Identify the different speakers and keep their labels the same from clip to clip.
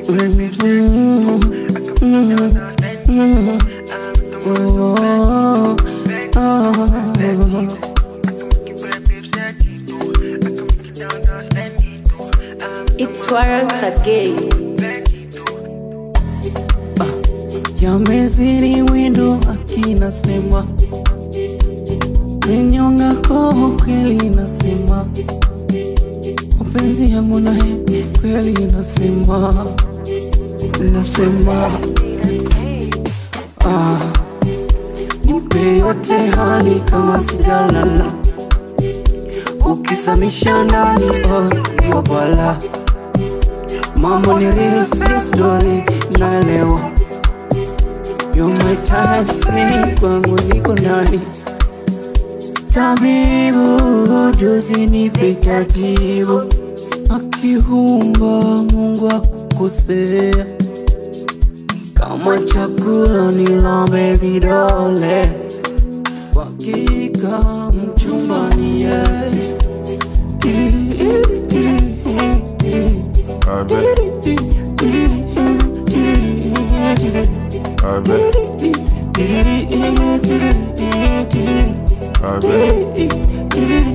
Speaker 1: Oh, oh,
Speaker 2: It's warrant again.
Speaker 1: yamezidi windo akinasema menyonga koho kweli nasema mapenzi yangu naye kweli nasema nasema ah, nipe yote hali kama sijalala ukizamisha ndani oh, ndio bala mambo ni real si story naelewa You're my type, si kwangu niko ndani tabibu juzi nipe taratibu akiumba Mungu akukosea kama chakula nilambe vidole kwa hakika mchumba ni yeye
Speaker 3: I bet, I bet, I bet.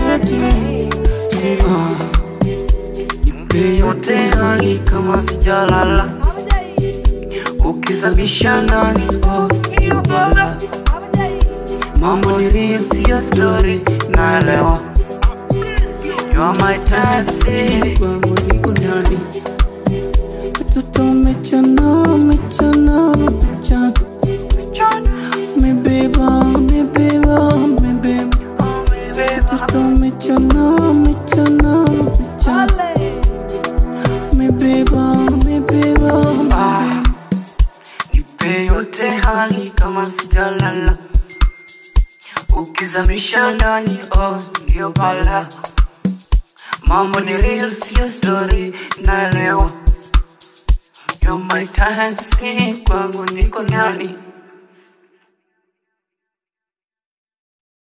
Speaker 1: Nipe yote hali kama sijalala ukizamisha ndani oh, hiyo bala mambo ni real sio story naelewa You are my type, si kwangu niko ndani Watoto mechana, mechana, mechana Mebeba, mebeba, mebeba Watoto mechana, mechana, mechana Mebeba, mebeba, mebeba Nipe yote hali kama sijalala Ukizamisha ndani, oh, ndio bala Mambo ni real, sio story, naelewa You're my time, si kwangu niko ndani